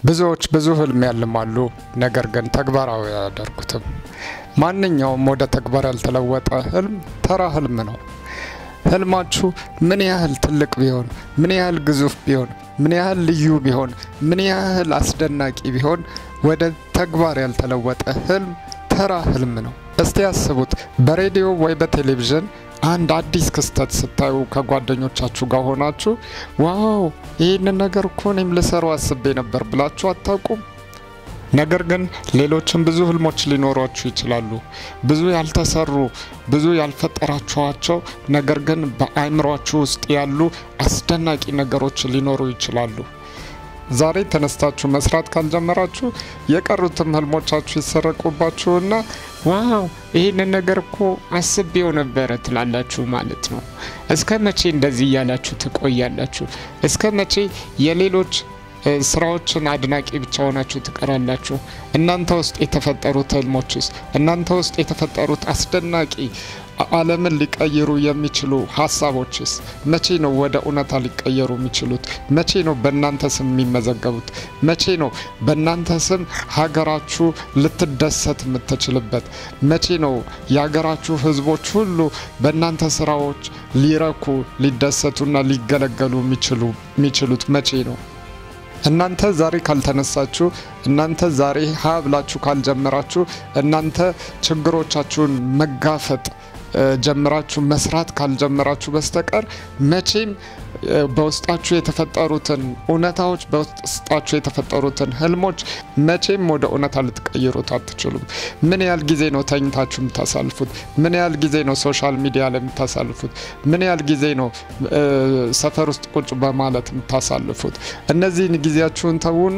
ብዙዎች ብዙ ህልም ያልማሉ፣ ነገር ግን ተግባራዊ አያደርጉትም። ማንኛውም ወደ ተግባር ያልተለወጠ ህልም ተራ ህልም ነው። ህልማችሁ ምን ያህል ትልቅ ቢሆን፣ ምን ያህል ግዙፍ ቢሆን፣ ምን ያህል ልዩ ቢሆን፣ ምን ያህል አስደናቂ ቢሆን ወደ ተግባር ያልተለወጠ ህልም ተራ ህልም ነው። እስቲ ያስቡት፣ በሬዲዮ ወይ በቴሌቪዥን አንድ አዲስ ክስተት ስታዩ ከጓደኞቻችሁ ጋር ሆናችሁ ዋው ይህንን ነገር እኮ እኔም ልሰራው አስቤ ነበር ብላችሁ አታውቁም? ነገር ግን ሌሎችም ብዙ ህልሞች ሊኖሯችሁ ይችላሉ። ብዙ ያልተሰሩ ብዙ ያልፈጠራችኋቸው ነገር ግን በአእምሯችሁ ውስጥ ያሉ አስደናቂ ነገሮች ሊኖሩ ይችላሉ። ዛሬ ተነስታችሁ መስራት ካልጀመራችሁ የቀሩትም ህልሞቻችሁ ይሰረቁባችሁና ዋው ይህንን ነገር እኮ አስቤው ነበረ ትላላችሁ ማለት ነው። እስከ መቼ እንደዚህ እያላችሁ ትቆያላችሁ? እስከ መቼ የሌሎች ስራዎችን አድናቂ ብቻ ሆናችሁ ትቀራላችሁ? እናንተ ውስጥ የተፈጠሩት ህልሞችስ? እናንተ ውስጥ የተፈጠሩት አስደናቂ ዓለምን ሊቀይሩ የሚችሉ ሀሳቦችስ መቼ ነው ወደ እውነታ ሊቀየሩ የሚችሉት? መቼ ነው በእናንተ ስም የሚመዘገቡት? መቼ ነው በእናንተ ስም ሀገራችሁ ልትደሰት የምትችልበት? መቼ ነው የሀገራችሁ ህዝቦች ሁሉ በእናንተ ስራዎች ሊረኩ ሊደሰቱና ሊገለገሉ የሚችሉት መቼ ነው? እናንተ ዛሬ ካልተነሳችሁ፣ እናንተ ዛሬ ሀ ብላችሁ ካልጀመራችሁ፣ እናንተ ችግሮቻችሁን መጋፈጥ ጀምራችሁ መስራት ካልጀመራችሁ በስተቀር መቼም በውስጣችሁ የተፈጠሩትን እውነታዎች በውስጣችሁ የተፈጠሩትን ህልሞች መቼም ወደ እውነታ ልትቀይሩት አትችሉም። ምን ያህል ጊዜ ነው ተኝታችሁ የምታሳልፉት? ምን ያህል ጊዜ ነው ሶሻል ሚዲያ ላይ የምታሳልፉት? ምን ያህል ጊዜ ነው ሰፈር ውስጥ ቁጭ በማለት የምታሳልፉት? እነዚህን ጊዜያችሁን ተዉና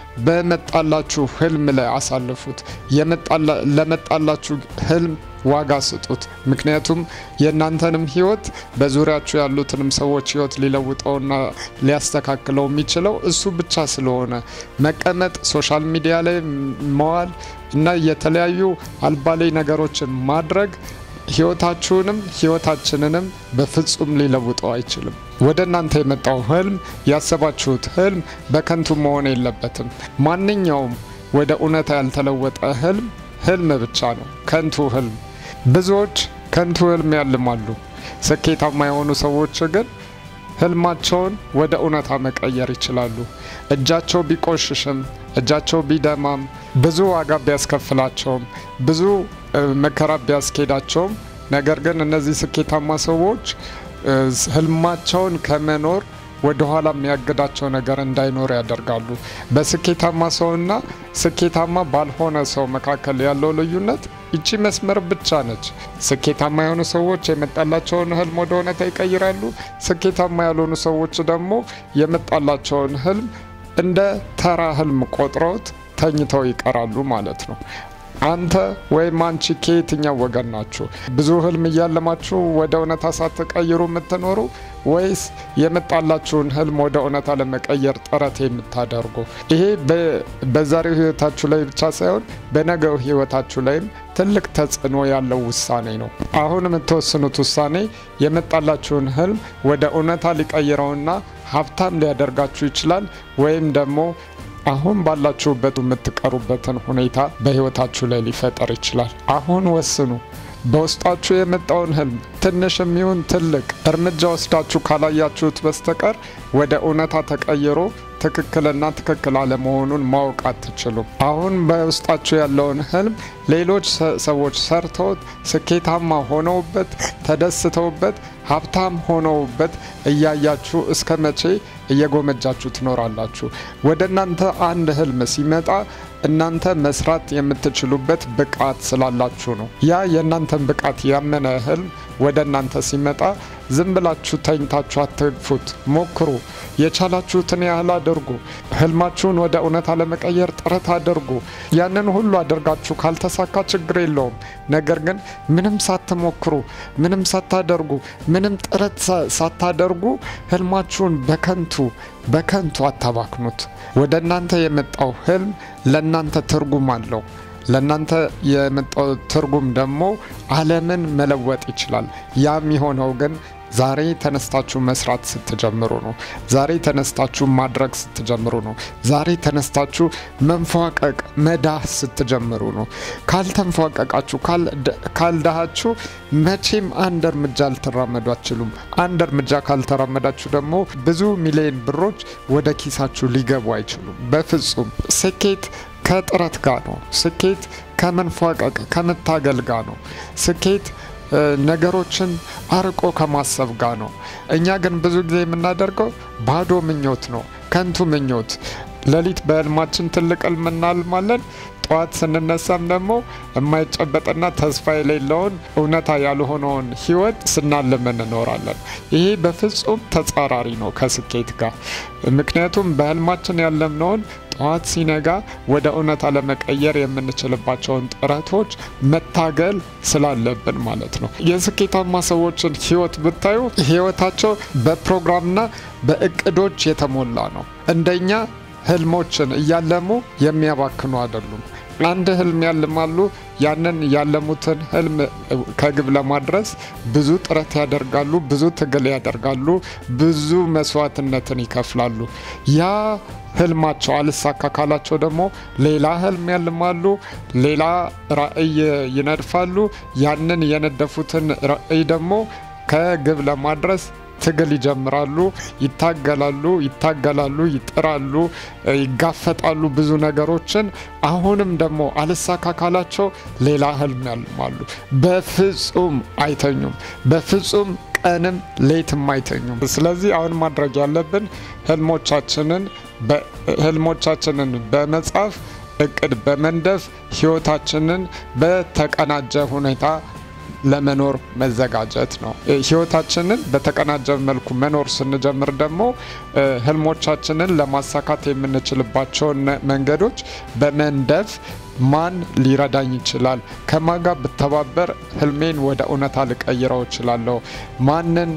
በመጣላችሁ ህልም ላይ አሳልፉት። ለመጣላችሁ ህልም ዋጋ ስጡት። ምክንያቱም የእናንተንም ህይወት በዙሪያችሁ ያሉትንም ሰዎች ህይወት ሊለውጠውና ሊያስተካክለው የሚችለው እሱ ብቻ ስለሆነ መቀመጥ፣ ሶሻል ሚዲያ ላይ መዋል እና የተለያዩ አልባሌ ነገሮችን ማድረግ ህይወታችሁንም ህይወታችንንም በፍጹም ሊለውጠው አይችልም። ወደ እናንተ የመጣው ህልም ያሰባችሁት ህልም በከንቱ መሆን የለበትም። ማንኛውም ወደ እውነታ ያልተለወጠ ህልም ህልም ብቻ ነው፣ ከንቱ ህልም። ብዙዎች ከንቱ ህልም ያልማሉ። ስኬታማ የሆኑ ሰዎች ግን ህልማቸውን ወደ እውነታ መቀየር ይችላሉ። እጃቸው ቢቆሽሽም እጃቸው ቢደማም ብዙ ዋጋ ቢያስከፍላቸውም ብዙ መከራ ቢያስኬዳቸውም ነገር ግን እነዚህ ስኬታማ ሰዎች ህልማቸውን ከመኖር ወደ ኋላ የሚያግዳቸው ነገር እንዳይኖር ያደርጋሉ። በስኬታማ ሰውና ስኬታማ ባልሆነ ሰው መካከል ያለው ልዩነት ይቺ መስመር ብቻ ነች። ስኬታማ የሆኑ ሰዎች የመጣላቸውን ህልም ወደ እውነታ ይቀይራሉ። ስኬታማ ያልሆኑ ሰዎች ደግሞ የመጣላቸውን ህልም እንደ ተራ ህልም ቆጥረውት ተኝተው ይቀራሉ ማለት ነው። አንተ ወይም አንቺ ከየትኛው ወገን ናችሁ? ብዙ ህልም እያለማችሁ ወደ እውነታ ሳትቀይሩ የምትኖሩ ወይስ የመጣላችሁን ህልም ወደ እውነታ ለመቀየር ጥረት የምታደርጉ? ይሄ በዛሬው ህይወታችሁ ላይ ብቻ ሳይሆን በነገው ህይወታችሁ ላይም ትልቅ ተጽዕኖ ያለው ውሳኔ ነው። አሁን የምትወስኑት ውሳኔ የመጣላችሁን ህልም ወደ እውነታ ሊቀይረውና ሀብታም ሊያደርጋችሁ ይችላል ወይም ደግሞ አሁን ባላችሁበት የምትቀሩበትን ሁኔታ በህይወታችሁ ላይ ሊፈጠር ይችላል። አሁን ወስኑ። በውስጣችሁ የመጣውን ህልም ትንሽ የሚሆን ትልቅ እርምጃ ወስዳችሁ ካላያችሁት በስተቀር ወደ እውነታ ተቀይሮ ትክክልና ትክክል አለመሆኑን ማወቅ አትችሉም። አሁን በውስጣችሁ ያለውን ህልም ሌሎች ሰዎች ሰርተውት ስኬታማ ሆነውበት ተደስተውበት ሀብታም ሆነውበት እያያችሁ እስከ መቼ እየጎመጃችሁ ትኖራላችሁ? ወደ እናንተ አንድ ህልም ሲመጣ እናንተ መስራት የምትችሉበት ብቃት ስላላችሁ ነው። ያ የእናንተን ብቃት ያመነ ህልም ወደ እናንተ ሲመጣ ዝም ብላችሁ ተኝታችሁ አትግፉት። ሞክሩ። የቻላችሁትን ያህል አድርጉ። ህልማችሁን ወደ እውነታ ለመቀየር ጥረት አድርጉ። ያንን ሁሉ አድርጋችሁ ካልተሳካ ችግር የለውም። ነገር ግን ምንም ሳትሞክሩ፣ ምንም ሳታደርጉ፣ ምንም ጥረት ሳታደርጉ ህልማችሁን በከንቱ በከንቱ አታባክኑት። ወደ እናንተ የመጣው ህልም ለእናንተ ትርጉም አለው። ለእናንተ የመጣው ትርጉም ደግሞ ዓለምን መለወጥ ይችላል። ያ የሚሆነው ግን ዛሬ ተነስታችሁ መስራት ስትጀምሩ ነው። ዛሬ ተነስታችሁ ማድረግ ስትጀምሩ ነው። ዛሬ ተነስታችሁ መንፏቀቅ መዳህ ስትጀምሩ ነው። ካልተንፏቀቃችሁ፣ ካልዳሃችሁ መቼም አንድ እርምጃ ልትራመዱ አትችሉም። አንድ እርምጃ ካልተራመዳችሁ ደግሞ ብዙ ሚሊዮን ብሮች ወደ ኪሳችሁ ሊገቡ አይችሉም። በፍጹም ስኬት ከጥረት ጋር ነው። ስኬት ከመንፏቀቅ ከመታገል ጋር ነው። ስኬት ነገሮችን አርቆ ከማሰብ ጋር ነው። እኛ ግን ብዙ ጊዜ የምናደርገው ባዶ ምኞት ነው፣ ከንቱ ምኞት። ሌሊት በህልማችን ትልቅ ህልም እናልማለን። ጠዋት ስንነሳም ደግሞ የማይጨበጥና ተስፋ የሌለውን እውነታ ያልሆነውን ህይወት ስናልም እንኖራለን። ይሄ በፍጹም ተጻራሪ ነው ከስኬት ጋር። ምክንያቱም በህልማችን ያለምነውን ጠዋት ሲነጋ ወደ እውነታ ለመቀየር የምንችልባቸውን ጥረቶች መታገል ስላለብን ማለት ነው። የስኬታማ ሰዎችን ህይወት ብታዩ ህይወታቸው በፕሮግራምና በእቅዶች የተሞላ ነው። እንደኛ ህልሞችን እያለሙ የሚያባክኑ አይደሉም። አንድ ህልም ያልማሉ። ያንን ያለሙትን ህልም ከግብ ለማድረስ ብዙ ጥረት ያደርጋሉ፣ ብዙ ትግል ያደርጋሉ፣ ብዙ መስዋዕትነትን ይከፍላሉ። ያ ህልማቸው አልሳካ ካላቸው ደግሞ ሌላ ህልም ያልማሉ፣ ሌላ ራዕይ ይነድፋሉ። ያንን የነደፉትን ራዕይ ደግሞ ከግብ ለማድረስ ትግል ይጀምራሉ፣ ይታገላሉ፣ ይታገላሉ፣ ይጥራሉ፣ ይጋፈጣሉ ብዙ ነገሮችን። አሁንም ደግሞ አልሳካ ካላቸው ሌላ ህልም ያልማሉ። በፍጹም አይተኙም። በፍጹም ቀንም ሌትም አይተኙም። ስለዚህ አሁን ማድረግ ያለብን ህልሞቻችንን ህልሞቻችንን በመጻፍ እቅድ በመንደፍ ህይወታችንን በተቀናጀ ሁኔታ ለመኖር መዘጋጀት ነው። ህይወታችንን በተቀናጀ መልኩ መኖር ስንጀምር ደግሞ ህልሞቻችንን ለማሳካት የምንችልባቸውን መንገዶች በመንደፍ ማን ሊረዳኝ ይችላል? ከማን ጋር ብተባበር ህልሜን ወደ እውነታ ልቀይረው እችላለሁ? ማንን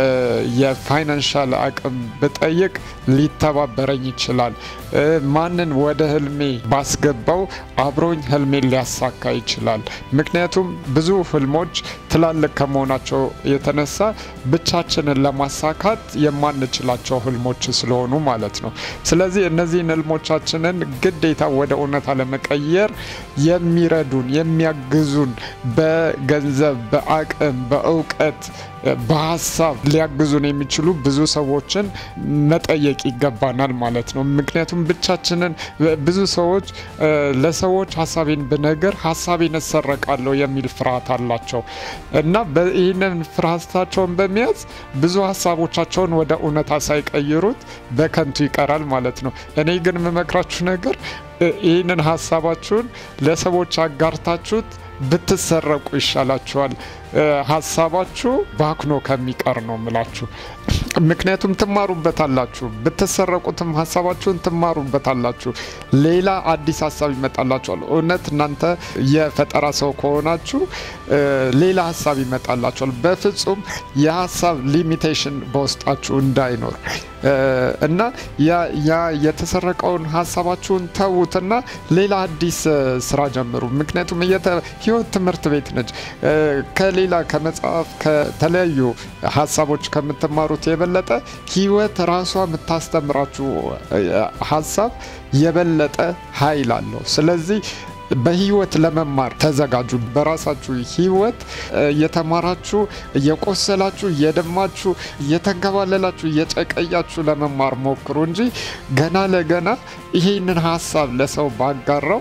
የፋይናንሻል አቅም ብጠይቅ ሊተባበረኝ ይችላል? ማንን ወደ ህልሜ ባስገባው አብሮኝ ህልሜን ሊያሳካ ይችላል? ምክንያቱም ብዙ ህልሞች ትላልቅ ከመሆናቸው የተነሳ ብቻችንን ለማሳካት የማንችላቸው ህልሞች ስለሆኑ ማለት ነው። ስለዚህ እነዚህን ህልሞቻችንን ግዴታ ወደ እውነታ ለመቀየር የሚረዱን የሚያግዙን በገንዘብ፣ በአቅም፣ በእውቀት፣ በሀሳብ ሊያግዙን የሚችሉ ብዙ ሰዎችን መጠየቅ ይገባናል ማለት ነው። ምክንያቱም ብቻችንን ብዙ ሰዎች ለሰዎች ሀሳቤን ብነግር ሀሳቤን እሰረቃለሁ የሚል ፍርሃት አላቸው እና ይህንን ፍርሃታቸውን በመያዝ ብዙ ሀሳቦቻቸውን ወደ እውነታ ሳይቀይሩት በከንቱ ይቀራል ማለት ነው። እኔ ግን የምመክራችሁ ነገር ይህንን ሀሳባችሁን ለሰዎች አጋርታችሁት ብትሰረቁ ይሻላችኋል። ሀሳባችሁ ባክኖ ከሚቀር ነው ምላችሁ። ምክንያቱም ትማሩበታላችሁ። ብትሰረቁትም ሀሳባችሁን ትማሩበታላችሁ። ሌላ አዲስ ሀሳብ ይመጣላችኋል። እውነት እናንተ የፈጠራ ሰው ከሆናችሁ ሌላ ሀሳብ ይመጣላችኋል። በፍጹም የሀሳብ ሊሚቴሽን በውስጣችሁ እንዳይኖር እና ያ የተሰረቀውን ሀሳባችሁን ተዉትና ሌላ አዲስ ስራ ጀምሩ። ምክንያቱም ህይወት ትምህርት ቤት ነች። ከሌላ ከመጽሐፍ ከተለያዩ ሀሳቦች ከምትማሩት የበለጠ ህይወት ራሷ የምታስተምራችሁ ሀሳብ የበለጠ ኃይል አለው። ስለዚህ በህይወት ለመማር ተዘጋጁ። በራሳችሁ ህይወት እየተማራችሁ እየቆሰላችሁ እየደማችሁ እየተንከባለላችሁ እየጨቀያችሁ ለመማር ሞክሩ እንጂ ገና ለገና ይሄንን ሀሳብ ለሰው ባጋራው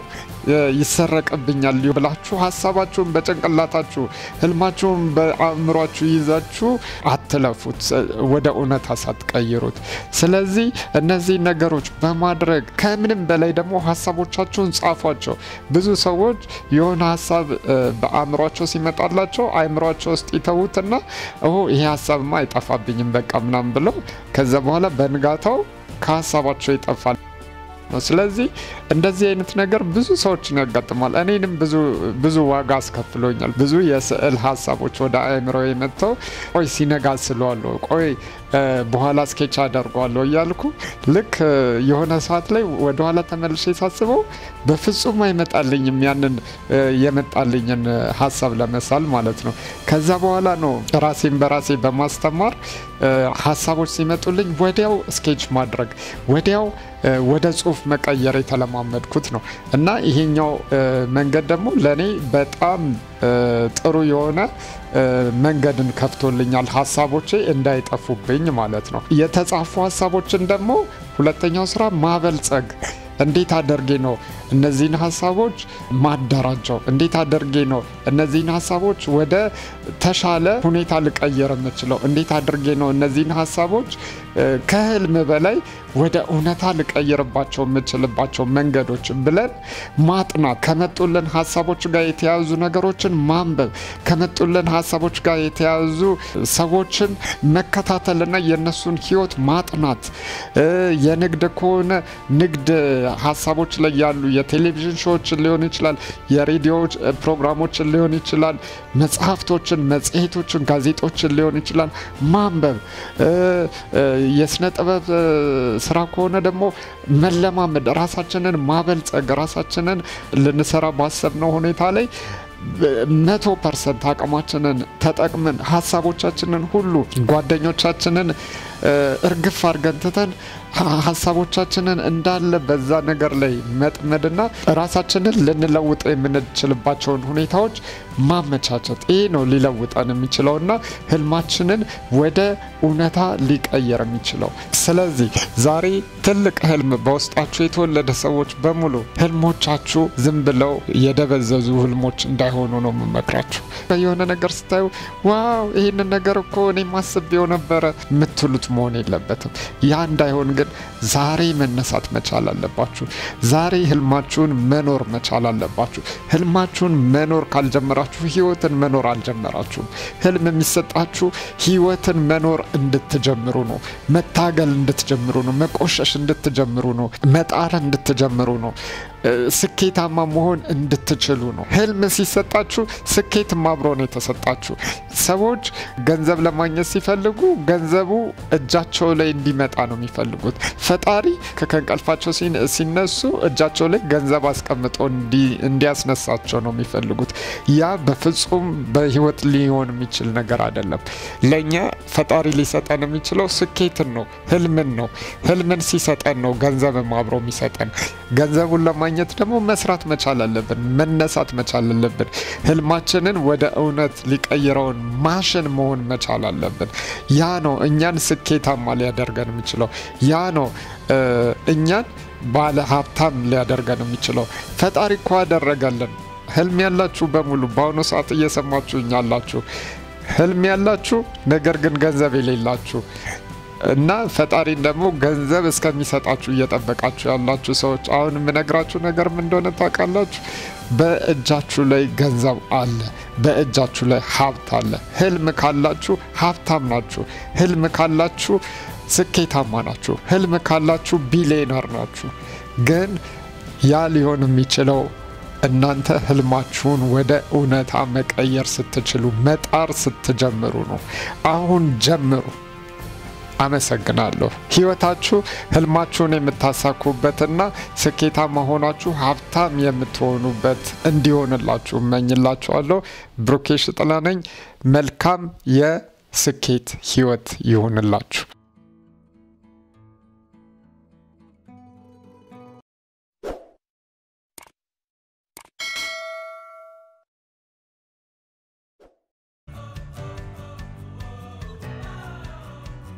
ይሰረቅብኛል ብላችሁ ሀሳባችሁን በጭንቅላታችሁ ህልማችሁን በአእምሯችሁ ይዛችሁ አትለፉት፣ ወደ እውነታ ሳትቀይሩት። ስለዚህ እነዚህ ነገሮች በማድረግ ከምንም በላይ ደግሞ ሀሳቦቻችሁን ጻፏቸው። ብዙ ሰዎች የሆነ ሀሳብ በአእምሯቸው ሲመጣላቸው አእምሯቸው ውስጥ ይተዉትና ይሄ ሀሳብማ አይጠፋብኝም በቃ ምናምን ብለው ከዛ በኋላ በንጋታው ከሀሳባቸው ይጠፋል ነው። ስለዚህ እንደዚህ አይነት ነገር ብዙ ሰዎችን ያጋጥማል። እኔንም ብዙ ዋጋ አስከፍሎኛል። ብዙ የስዕል ሀሳቦች ወደ አእምሮ የመጥተው ቆይ ሲነጋ ስለዋለሁ፣ ቆይ በኋላ ስኬች አደርገዋለሁ እያልኩ ልክ የሆነ ሰዓት ላይ ወደኋላ ተመልሼ ሳስበው በፍጹም አይመጣልኝም ያንን የመጣልኝን ሀሳብ ለመሳል ማለት ነው። ከዛ በኋላ ነው ራሴን በራሴ በማስተማር ሀሳቦች ሲመጡልኝ ወዲያው ስኬች ማድረግ ወዲያው ወደ ጽሁፍ መቀየር የተለማመድኩት ነው እና ይሄኛው መንገድ ደግሞ ለእኔ በጣም ጥሩ የሆነ መንገድን ከፍቶልኛል። ሀሳቦቼ እንዳይጠፉብኝ ማለት ነው። የተጻፉ ሀሳቦችን ደግሞ ሁለተኛው ስራ ማበልጸግ እንዴት አደርጌ ነው እነዚህን ሀሳቦች ማደራጀው? እንዴት አደርጌ ነው እነዚህን ሀሳቦች ወደ ተሻለ ሁኔታ ልቀይር የምችለው? እንዴት አድርጌ ነው እነዚህን ሀሳቦች ከህልም በላይ ወደ እውነታ ልቀይርባቸው የምችልባቸው መንገዶች ብለን ማጥናት፣ ከመጡልን ሀሳቦች ጋር የተያዙ ነገሮችን ማንበብ፣ ከመጡልን ሀሳቦች ጋር የተያዙ ሰዎችን መከታተልና የእነሱን ህይወት ማጥናት፣ የንግድ ከሆነ ንግድ ሀሳቦች ላይ ያሉ የቴሌቪዥን ሾዎችን ሊሆን ይችላል፣ የሬዲዮ ፕሮግራሞችን ሊሆን ይችላል፣ መጽሐፍቶችን፣ መጽሔቶችን፣ ጋዜጦችን ሊሆን ይችላል ማንበብ የስነ ጥበብ ስራ ከሆነ ደግሞ መለማመድ፣ ራሳችንን ማበልጸግ፣ ራሳችንን ልንሰራ ባሰብነው ሁኔታ ላይ መቶ ፐርሰንት አቅማችንን ተጠቅመን ሀሳቦቻችንን ሁሉ ጓደኞቻችንን እርግፍ አድርገን ትተን ሀሳቦቻችንን እንዳለ በዛ ነገር ላይ መጥመድና ራሳችንን ልንለውጥ የምንችልባቸውን ሁኔታዎች ማመቻቸት ይሄ ነው ሊለውጠን የሚችለውና ህልማችንን ወደ እውነታ ሊቀየር የሚችለው። ስለዚህ ዛሬ ትልቅ ህልም በውስጣችሁ የተወለደ ሰዎች በሙሉ ህልሞቻችሁ ዝም ብለው የደበዘዙ ህልሞች እንዳይሆኑ ነው የምመክራችሁ። የሆነ ነገር ስታዩ ዋው ይህንን ነገር እኮ እኔ ማስቤው ነበረ የምትሉት መሆን የለበትም። ያ እንዳይሆን ግን ዛሬ መነሳት መቻል አለባችሁ። ዛሬ ህልማችሁን መኖር መቻል አለባችሁ። ህልማችሁን መኖር ካልጀመራችሁ ህይወትን መኖር አልጀመራችሁም። ህልም የሚሰጣችሁ ህይወትን መኖር እንድትጀምሩ ነው። መታገል እንድትጀምሩ ነው። መቆሸሽ እንድትጀምሩ ነው። መጣር እንድትጀምሩ ነው። ስኬታማ መሆን እንድትችሉ ነው። ህልም ሲሰጣችሁ ስኬትም አብሮ ነው የተሰጣችሁ። ሰዎች ገንዘብ ለማግኘት ሲፈልጉ ገንዘቡ እጃቸው ላይ እንዲመጣ ነው የሚፈልጉት። ፈጣሪ ከእንቅልፋቸው ሲነሱ እጃቸው ላይ ገንዘብ አስቀምጦ እንዲያስነሳቸው ነው የሚፈልጉት። ያ በፍጹም በህይወት ሊሆን የሚችል ነገር አይደለም። ለእኛ ፈጣሪ ሊሰጠን የሚችለው ስኬትን ነው፣ ህልምን ነው። ህልምን ሲሰጠን ነው ገንዘብም አብሮ የሚሰጠን። ገንዘቡን ለማግኘት ደግሞ መስራት መቻል አለብን፣ መነሳት መቻል አለብን። ህልማችንን ወደ እውነት ሊቀይረውን ማሽን መሆን መቻል አለብን። ያ ነው እኛን ስኬታማ ሊያደርገን የሚችለው። ያ ነው እኛን ባለ ሀብታም ሊያደርገን የሚችለው። ፈጣሪ እኮ ያደረገልን። ህልም ያላችሁ በሙሉ በአሁኑ ሰዓት እየሰማችሁኝ ያላችሁ ህልም ያላችሁ ነገር ግን ገንዘብ የሌላችሁ እና ፈጣሪን ደግሞ ገንዘብ እስከሚሰጣችሁ እየጠበቃችሁ ያላችሁ ሰዎች አሁን የምነግራችሁ ነገር ምን እንደሆነ ታውቃላችሁ? በእጃችሁ ላይ ገንዘብ አለ። በእጃችሁ ላይ ሀብት አለ። ህልም ካላችሁ ሀብታም ናችሁ። ህልም ካላችሁ ስኬታማ ናችሁ። ህልም ካላችሁ ቢሊየነር ናችሁ። ግን ያ ሊሆን የሚችለው እናንተ ህልማችሁን ወደ እውነታ መቀየር ስትችሉ፣ መጣር ስትጀምሩ ነው። አሁን ጀምሩ። አመሰግናለሁ። ህይወታችሁ ህልማችሁን የምታሳኩበትና ስኬታማ ሆናችሁ ሀብታም የምትሆኑበት እንዲሆንላችሁ እመኝላችኋለሁ። ብሩኬሽ ጥላ ነኝ። መልካም የስኬት ህይወት ይሆንላችሁ።